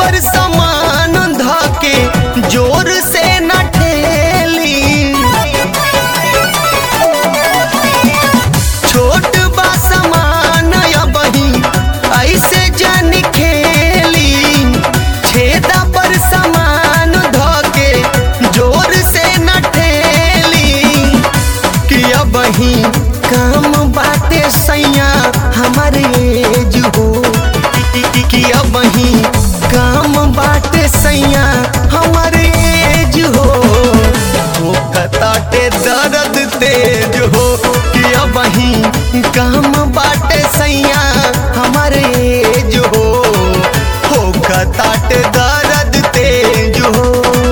पर समान धके जोर से न ठेली छोट बा समान अबही ऐसे जन खेली छेदा पर समान धके जोर से न ठेली कि अबही काम बाटे सैया हमारे एज हो कि अबही काम बाटे सैया हमारे एज हो हो कताटे दर्द तेज हो कि अबही काम बाटे सैया हमारे एज हो हो कताटे दर्द तेज हो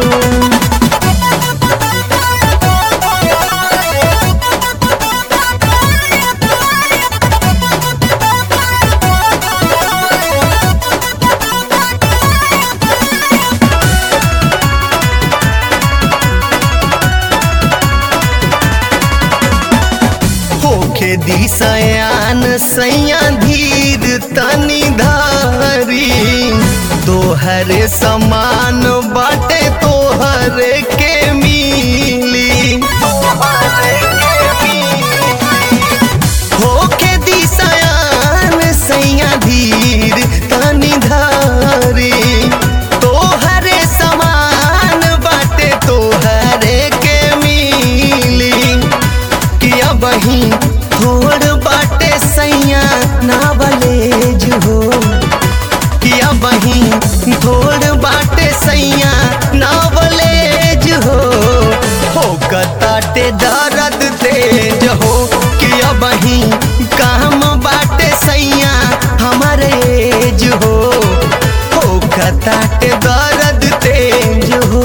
होखे दिशयान सैया धीर तनी धारी तोहरे समान बाटे तोहरे के मिली होखे दिशयान सैया धीर तनी धारी तोहरे समान बाटे तोहरे के मिली किया बही थोड़ बाटे सैया नावलेज हो किया बही थोड़ बाटे सैया नावलेज हो हो कताटे दर्द तेज हो किया बही काम बाटे सैया हमारे एज हो हो कताटे दर्द तेज हो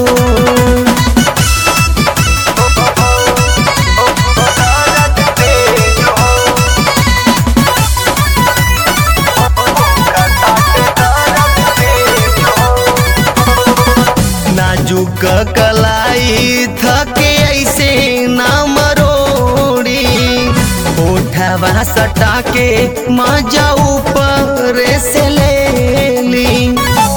नाजुक कलाई थके ऐसे ना मरोड़ी उठवा सटा के मजा ऊपर से ले ली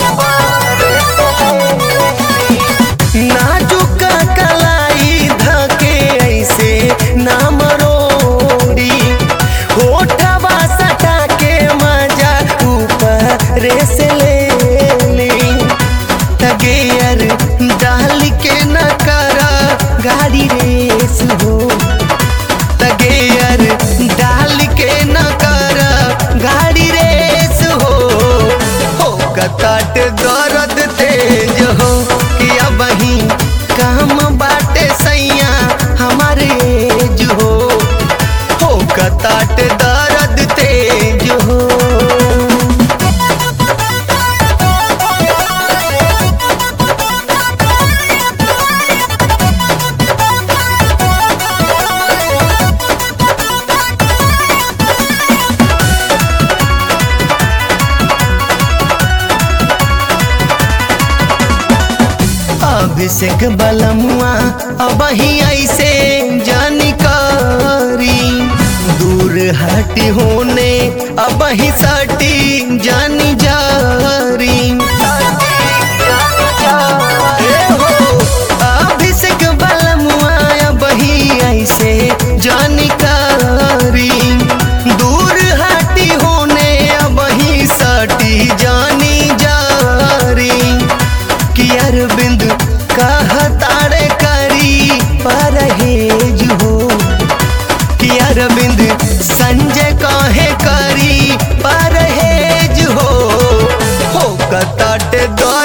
नाजुक कलाई धके ऐसे ना मरोड़ी होठवा सटा के मजा ऊपर से ले ली तगेयर डाल के न करा गाड़ी रेस हो तगेयर डाल के न करा गाड़ी रेस हो हो कताट दर्द तेज हो कि अबही काम बाटे सैया हमारे एज हो हो कताट दर्द तेज हो अभिषेक बलमुआ अब ही ऐसे जानकारी दूर हटी होने अब ही सटी जानी जारी ए हो, अभिषेक बलमुआ अब ही ऐसे जानकारी दूर हटी होने अब ही सटी जानी जारी कि अरविंद कहतारे करी परहेज हो कि अरविंद संजय कहे करी परहेज हो हो कताटे दो